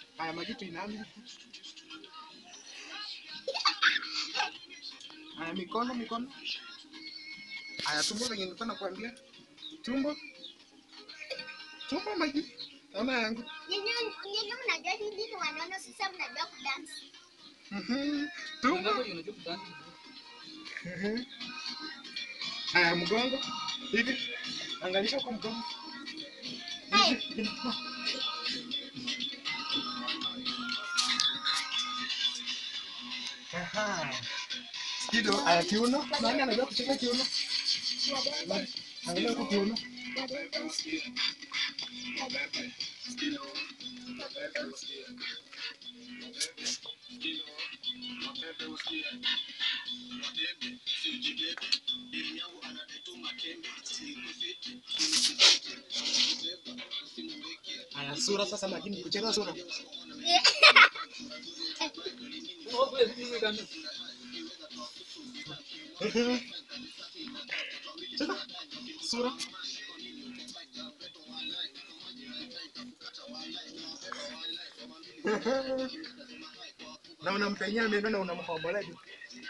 Haya maji tuinami. Haya mikono mikono. Haya tumbo venye nilikuwa nakwambia. Tumbo. Tumbo maji. Mama yangu. Nyinyi nyinyi mnajua hivi ni wanono sasa mnajua kudance. Mhm. Tumbo. Unajua kudance. Mhm. Haya mgongo. Hivi. Angalisha kwa mgongo. Hey. Aha. Kido, aya kiuno. Nani anajua kucheza kiuno? Nani? Angalia huko kiuno. Aya sura sasa lakini kucheza sura. Mhm. Cheza sura. na unampenyea meno na unamhombola juu.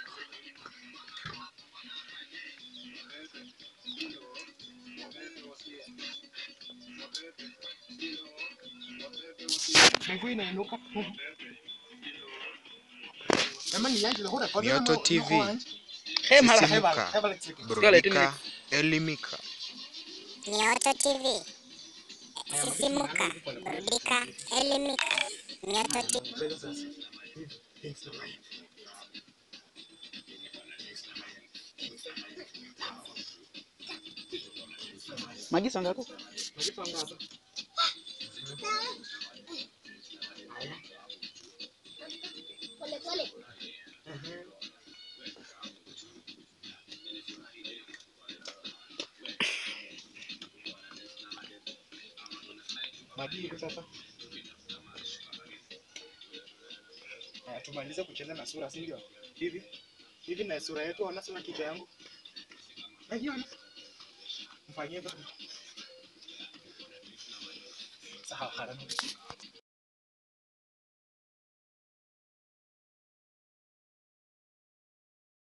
Miguu inainuka. Ema ni yaji lahura kwa nini Mioto mo- TV. mo- mo- Hemala, Sisimuka. hemala, hemala tsiki. burudika, elimika. Mioto TV. Sisimuka, burudika, elimika. Mioto TV. Cheza sasa. Hivi, hivi sasa. Magi sanga hapo. Unajipanga hapa. Pole pole. Mhm. Maji hivi sasa. Haya, tumalize kucheza na sura, si ndio? Hivi hivi na sura yetu, ona sura kichwa yangu. Naiona. Mfanyie baba. Sawa, haraka.